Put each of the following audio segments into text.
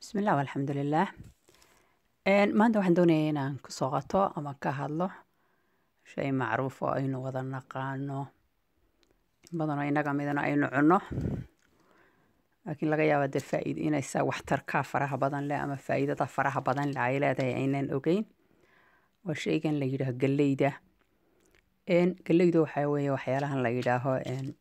bismillah alxamdulilah maanta waxaan doonaya inaan kusoo qato ama ka hadlo shay macruuf oo aynu wada naqaano in badanoo inaga midna aynu cunno laakiin laga yaaba dee faaid inaysa waxtarka faraha badan leh ama faa'iidada faraha badan leh ay leedahay aynan ogeyn waa shaygan la yidhaaho galleyda galleydu waxaa weeye waxyaalahan la yidhaaho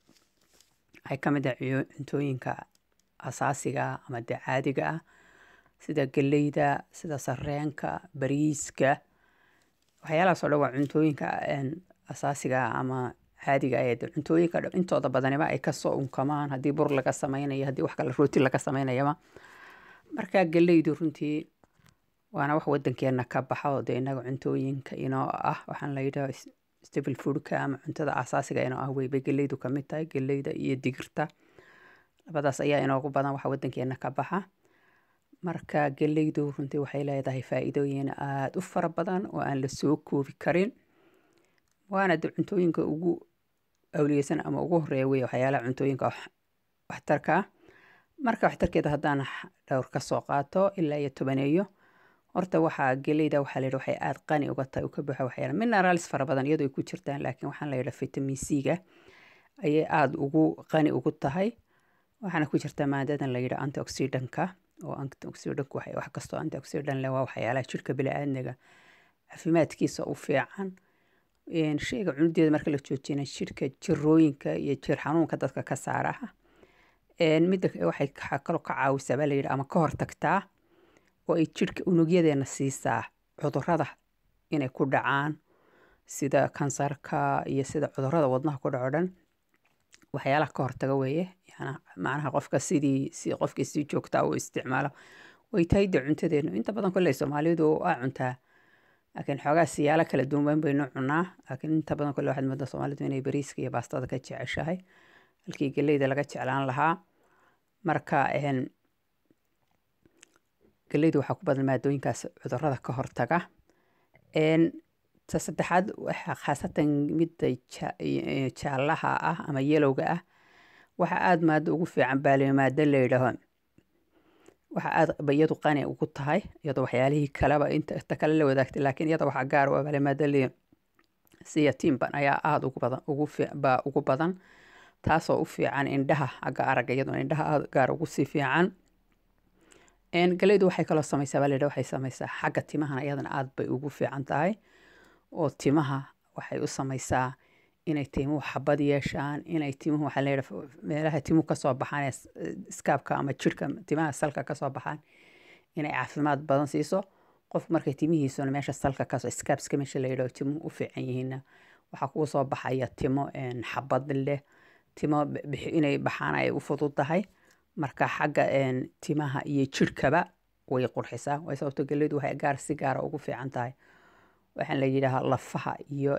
waxay ka mid ah cuntooyinka asaasiga ama dee caadiga ah sida galleyda sida sareenka bariiska waxyaalahaas oo dhan waa cuntooyinka asaasiga ah ama caadiga ah ee cuntooyinka intooda badaniba ay kasoo unkamaan haddii bur laga sameynayo haddii wax kale rooti laga sameynayaba marka galleydu runtii waana wax wadankeena ka baxa oo dee inaga cuntooyinka inoo ah waxaan la yidhaha stable foodka ama cuntada asaasiga inoo ah weybay galleydu kamid tahay galleyda iyo digirta labadaas ayaa inoogu badan waxa wadankeena ka baxa marka galleydu runtii waxay leedahay faa'iidooyin aada u fara badan oo aan la soo koobi karin waana de cuntooyinka ugu awliyeysan ama ugu horeeya wey waxyaalaha cuntooyinka waxtarka ah marka waxtarkeeda haddaan dhowr ka soo qaato ilaa iyo tobaneeyo horta waxaa geleyda waxaa layidhi waxay aada qani uga tahay u ka buuxa waxyaala minerals fara badan iyadoo ay ku jirtaan laakiin waxaan la yidhaha vitamin c-ga ayay aada ugu qani ugu tahay waxaana ku jirta maadadan la yidhaha antioxidanka oo antioxidanku waxay wax kastoo antioxidan leh waa waxyaalaha jirka bili-aadmiga caafimaadkiisa u fiican shayga cunudeeda marka la joojina jirka jirooyinka iyo jir xanuunka dadka ka saaraha midda waxay kaloo ka caawisaa baa layidhi ama ka hortagtaa oo ay jirka unugyadeena siisaa cudurada inay ku dhacaan sida kansarka iyo sida cudurada wadnaha ku dhaco dhan waxyaalaha ka hortaga weeye macnaha qofka sidii si qofkii si joogtaa u isticmaalo way tahay de cuntadeenu inta badan kolley soomaalidu aa cuntaa laakiin xoogaa siyaalo kala duwan baynu cunaa laakiin inta badan kolle waxaad moodaa soomaalidu inay bariiska iyo baastada ka jeceshahay halkii galleyda laga jeclaan lahaa marka galleydu waxaa ku badan maadooyinkaas cudurada ka hortaga ta saddexaad waxaa khaasatan midda jaallaha ah ama yelowga ah waxaa aada maado ugu fiican baali maado la yidhaaho waxaa aada iyadu qani ugu tahay iyadoo waxyaalihii kaleba inta kale la wadaagtay laakiin iyada waxaa gaar u ah baali maado la siya timban ayaa aada ugu badan ugu baa ugu badan taasoo u fiican indhaha xagga aragga iyaduna indhaha aada gaar ugu sii fiican galeydu waxay kaloo samaysaa baa la yidhaha waxay samaysaa xagga timahana iyadana aada bay ugu fiican tahay oo timaha waxay u samaysaa inay timuhu xabad yeeshaan inay timuhu waxaa la yidhaha meelaha timuhu kasoo baxaan ee iskaabka ama jirhka timaha salka kasoo baxaan inay caafimaad badan siiso qof markay timihiisuna meesha salka kasoo iskaabska meesha la yidhaho timuhu u fiican yihiinna waxaa kugu soo baxaya timo xabad leh timo inay baxaan ay u fudud tahay marka xagga timaha iyo jirhkaba way qurxisaa way sababto galleydu waxay gaar si gaara ugu fiican tahay waxaan la yidhaahaa lafaha iyo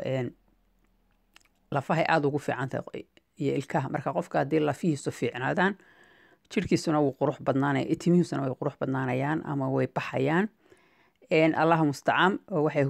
lafahay aada ugu fiican tahay iyo ilkaha marka qofka haddii lafihiisu fiicnaadaan jirhkiisuna wuu qurux badnaanaya timihiisuna way qurux badnaanayaan ama way baxayaan allaha mustacaan oo waxay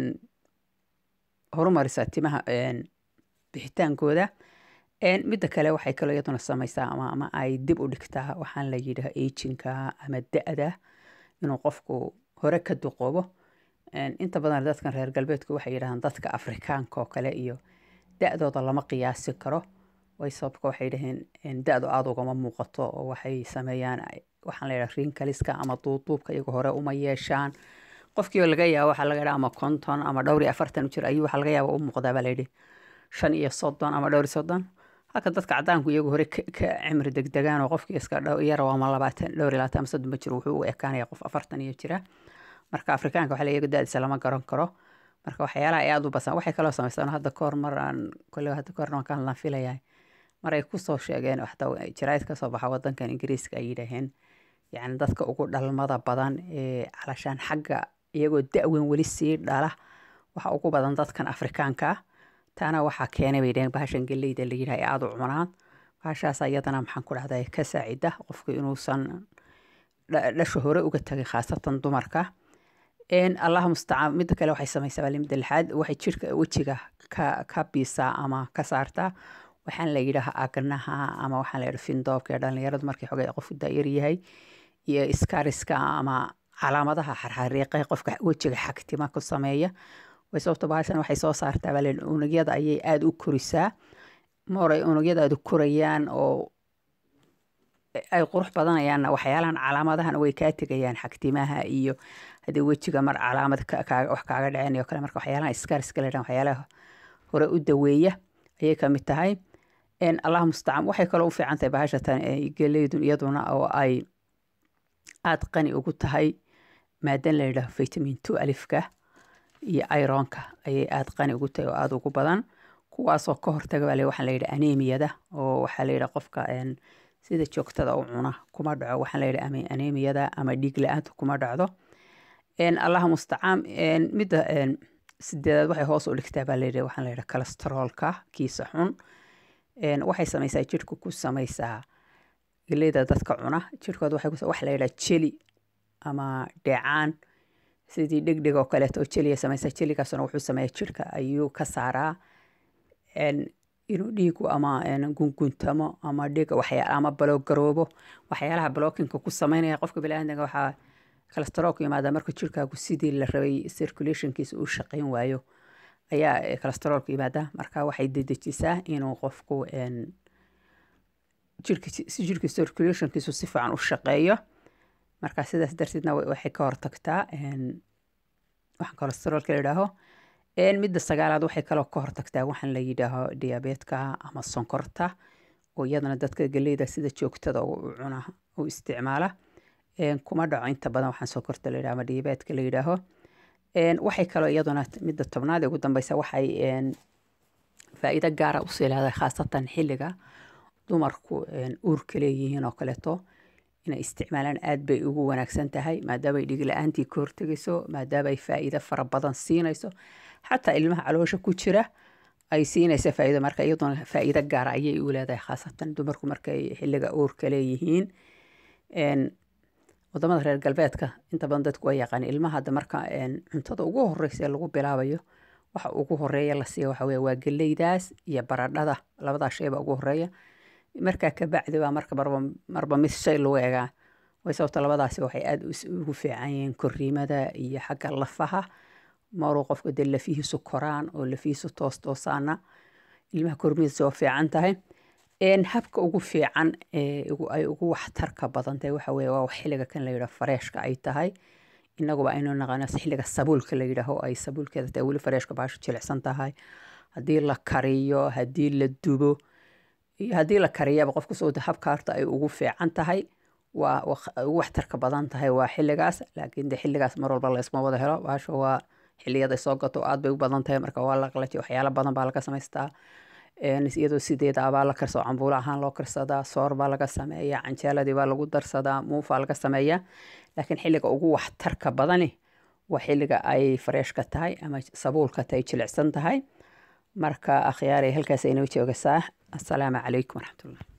horumarisaa timaha bixitaankooda midda kale waxay kaloo iyaduna samaysaa ama ama ay dib u dhigtaa waxaan la yidhaha ejinka ama da-da inuu qofku hore ka duqoobo inta badan dadkan reer galbeedku waxay yidhahdaan dadka afrikaanka oo kale iyo da-dooda lama qiyaasi karo way sababka waxay dhaheen da-du aada ugama muuqato oo waxay sameeyaan waxaan la yidhaha rinkaliska ama duuduubka iyagu hore uma yeeshaan qofkii oo laga yaabo waxaa laga yidhaha ama konton ama dhowr iyo afartan jir ayuu waxaa laga yaaba u muuqdaa baa layidhi shan iyo soddon ama dhowr iyo soddon halka dadka cadaanku iyagu hore ka cimri degdegaan oo qofkii iska yar ama labaatan dhowr iyo labaatan ama soddon ma jiro wuxuu u ekaanaya qof afartan iyo jira marka afrikaanka waxa iyagu da-diisa lama garan karo marka waxyaalaha ay aada u basan waxay kaloo samaystaan hadda kahor mar aan kolle hadda kahor waan ka hadlaan filayahay mar ay kusoo sheegeen xataa jaraa'id kasoo baxa wadankan ingiriiska ay yidhaaheen yacni dadka ugu dhalmada badan ee calashaan xagga iyagoo da-weyn weli sii dhala waxa ugu badan dadkan afrikaanka ah taana waxaa keenay bay dhaheen bahashan galleyda la yidhaha ee aada u cunaan bahashaas iyadana maxaan ku dhahday ka saacida qofku inuusan dhasha hore uga tagay khaasatan dumarka allaha mustacaan midda kale waxay samaysaa baa midda lixaad waxay jirka wejiga ka ka biisaa ama ka saartaa waxaan la yidhaha agnaha ama waxaan la yidhaha findoobka ee dhalinyaradu markii xogay qofku daayar yahay iyo iskariska ama calaamadaha xarxariiqe qofka wejiga xagtima ku sameeya way sababto bahashan waxay soo saartaa baa layidhi unugyada ayay aada u korisaa mooray unugyada aada u korayaan oo ay qurux badanayaanna waxyaalahan calaamadahan way kaa tegayaan xagtimaha iyo haddii wejiga mar calaamad wax kaaga dhaceen iyo kale marka waxyaalaha iskariska layidhahan waxyaalaha hore u daweeya ayay ka mid tahay allah mustacaan waxay kaloo u fiican tahay bahashatan geleydun iyaduna oo ay aada qani ugu tahay maadan la yidhaho vitamin two alifka iyo ironka ayay aada qani ugu tahay oo aada ugu badan kuwaasoo ka hortaga baa waxaan la yidhaha anemiyada oo waxaa la yidhaha qofka sida joogtada u cuna kuma dhaco waxaan la yidhaha anemiyada ama dhiig la-aanta kuma dhacdo allah mustacaan midda sideedaad waxay hoos u dhigtaa baa layidhaha waxaan la yidhaha cholesteroolka kiisa xun waxay samaysaa jirhka ku samaysaa geleyda dadka cuna jirhkooda waxay wax la yidhaha jeli ama dheecaan sidii dhegdheg oo kaleeto oo jeliya samaysaa jeligaasuna wuxuu sameeyaa jirhka ayuu ka saaraa inuu dhiigu ama gunguntamo ama dhig waxyaa ama baloogaroobo waxyaalaha blockinka ku sameynaya qofka biniaadanka waxaa cholesteroolku yimaada marka jirkaagu sidii la rabay circulationkiisa uu shaqeyn waayo ayaa cholesteroolku yimaada marka waxay dedejisaa inuu qofku jirka circulationkiisu si fiican u shaqeeyo marka sidaas darteedna waxay ka hortagtaa waxaan cholesteroolka la yidhaaho midda sagaalaad waxay kaloo ka hortagtaa waxaan la yidhaaho diabeetka ama sonkorta oo iyadana dadka geleyda sida joogtada u cuna u isticmaala kuma dhaco inta badan waxaan sonkorta la yidhaho ama diabeetka la yidhaaho waxay kaloo iyaduna midda tobnaad ee ugu dambeysa waxay faa'iido gaara usii leedahay khaasatan xilliga dumarku uurka leeyihiin oo kaleeto inay isticmaalaan aad bay ugu wanaagsan tahay maadaamay dhig la-aantii ka hortegayso maadaamaay faa'iido fara badan siinayso xataa ilmaha caloosha ku jira ay siinaysa faa'iido marka iyaduna faa'iido gaara ayay u leedahay khaasatan dumarku markay xilliga uurka leeyihiin wadamada reer galbeedka inta badan dadku waa yaqaan ilmaha hadda marka cuntada ugu horeysa ee lagu bilaabayo waxa ugu horeeya la siiya waxa weye waa geleydaas iyo baradhada labadaa shayba ugu horeeya markaa kabacdi baa marka marba marba mid shay lagu egaa way sababta labadaasi waxay aada ugu fiican yihiin koriimada iyo xagga lafaha maruu qofka dee lafihiisu koraan oo lafihiisu toos toosaana ilmaha kormidiisa waa fiican tahay habka ugu fiican ay ugu waxtarka badan tahay waxa weye waa xilliga kan la yidhaho fareeshka ay tahay inaguba aynu naqaano xilliga sabuulka la yidhaaho ay sabuulkeeda tahay weli fareeshka baashu jilicsan tahay haddii la kariyo haddii la dubo iyo haddii la kariyaba qofka soo habka horta ay ugu fiican tahay waa ugu waxtarka badan tahay waa xilligaas laakiin de xilligaas mar walba laysma wada helo baasha waa xiliyada soo gato aad bay u badan tahay marka waa la qalaji waxyaalo badan baa laga samaystaa iyadoo sideeda baa la karsao cambuulo ahaan loo karsadaa soor baa laga sameeyaa canjeeladii baa lagu darsadaa muufaa laga sameeyaa laakiin xilliga ugu waxtarka badani waa xilliga ay fareeshka tahay ama sabuulka tahay jilicsan tahay marka akhyaarey halkaas aynoo joogasaa assalaamu calaykum waraxmatullah